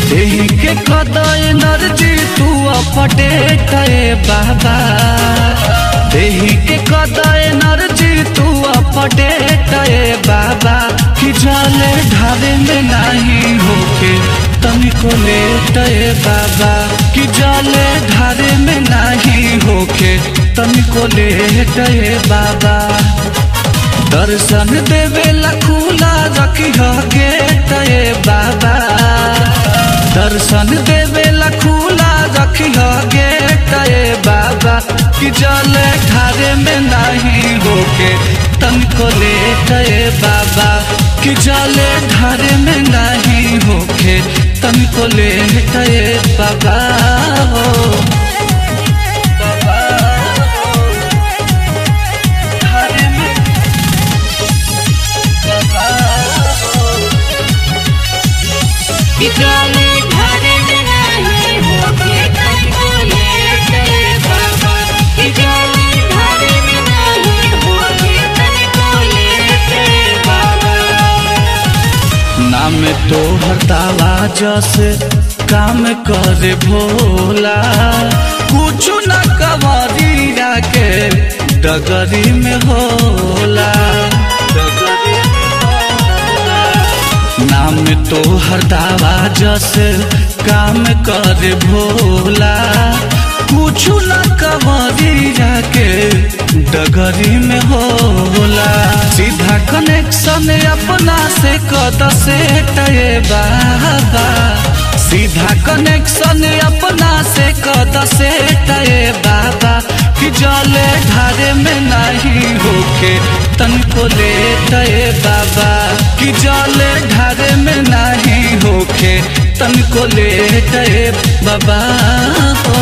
देही के कद एनर्जी तू अपडेट ए बाबा देही के कद एनर्जी तू अपडेट ए बाबा कि जाले ढारे में नहीं होके तनिको लेट ए बाबा कि जाले ढारे में नहीं होके तनिको लेट ए बाबा दर्शन देवेला खुला रखी गेट ए बाबा दर्शन देवेला खुला रखी गेट ए बाबा कि जल ठारे में नहीं होके तनको लेट ए बाबा कि जल ढारे में नहीं होके तनको लेट ए बाबा हो बाबा हो ढारे में विद्यालय ढारे में नहीं होके तनिको लेट ए बाबा विद्यालय ढारे में नहीं होके तनिको लेट ए बाबा नाम तो हरतावा जैसे काम करे भोला कुछ न कवरिया के डगरी में होला डगरी में होला। नाम तो हरदावा जैसे काम करे भोला कुछ न कवरिया के डगरी में होला सीधा कनेक्शन अपना से कद से टये बाबा सीधा कनेक्शन अपना से कद से टये बाबा कि जले ढारे में नहीं होके तनको ले टये बाबा कि जले ढारे में नहीं होके तनको ले टये बाबा हो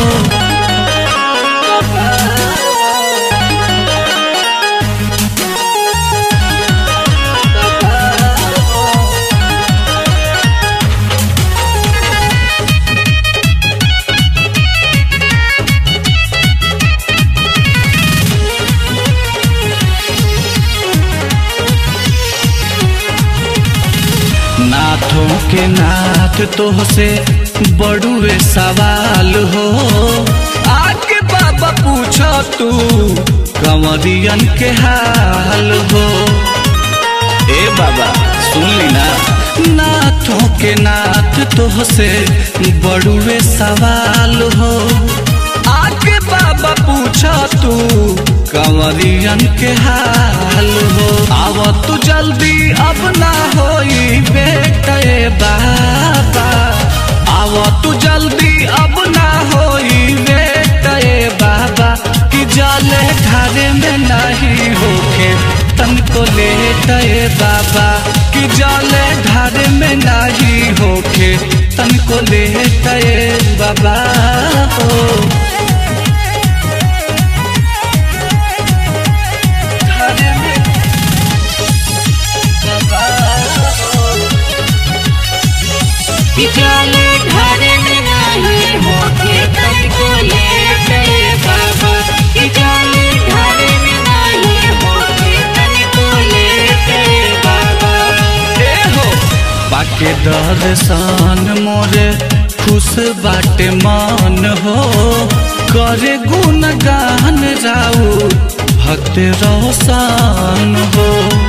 नाथों के नाथ तो से बड़ुए सवाल हो आके बाबा पूछो तू कंवरियन के हाल हो ए बाबा सुन ली ना नाथों के नाथ तो से बड़ुए सवाल हो आके बाबा पूछो तू कंवरियन के हाल हो आव तू जल्दी अब ना होई बेटे बाबा आव तू जल्दी अब ना होई बेटे बाबा कि जले ढारे में नहीं होके तनको लेटे बाबा कि जले ढारे में नहीं होके तनको लेटे बाबा हो ढारे में बाबा हो विद्यालय ढारे में नहीं होके तनिको लेट ए बाबा विद्यालय ढारे में नहीं होके तनिको लेट ए बाबा ए हो बाके दर्शन मोरे खुश बाटे मन हो करे गुण गान जाऊ भक्त रोशन हो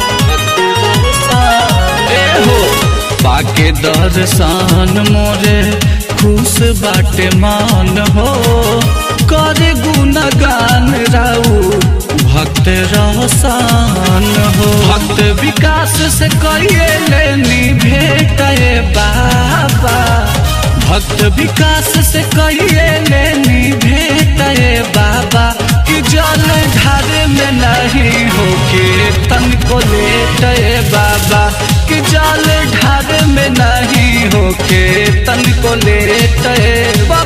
ए हो बाके दर्शन मोरे खुश बाटे मन हो करे गुण गान राऊ भक्त रोशन हो भक्त विकास से कहिए लेनी भेटे बाबा भक्त विकास से कहिए लेनी भेटे बाबा कि जल ढारे में नहीं होके तनको लेटे बाबा कि जल ढारे में नहीं होके तनको लेटे बाबा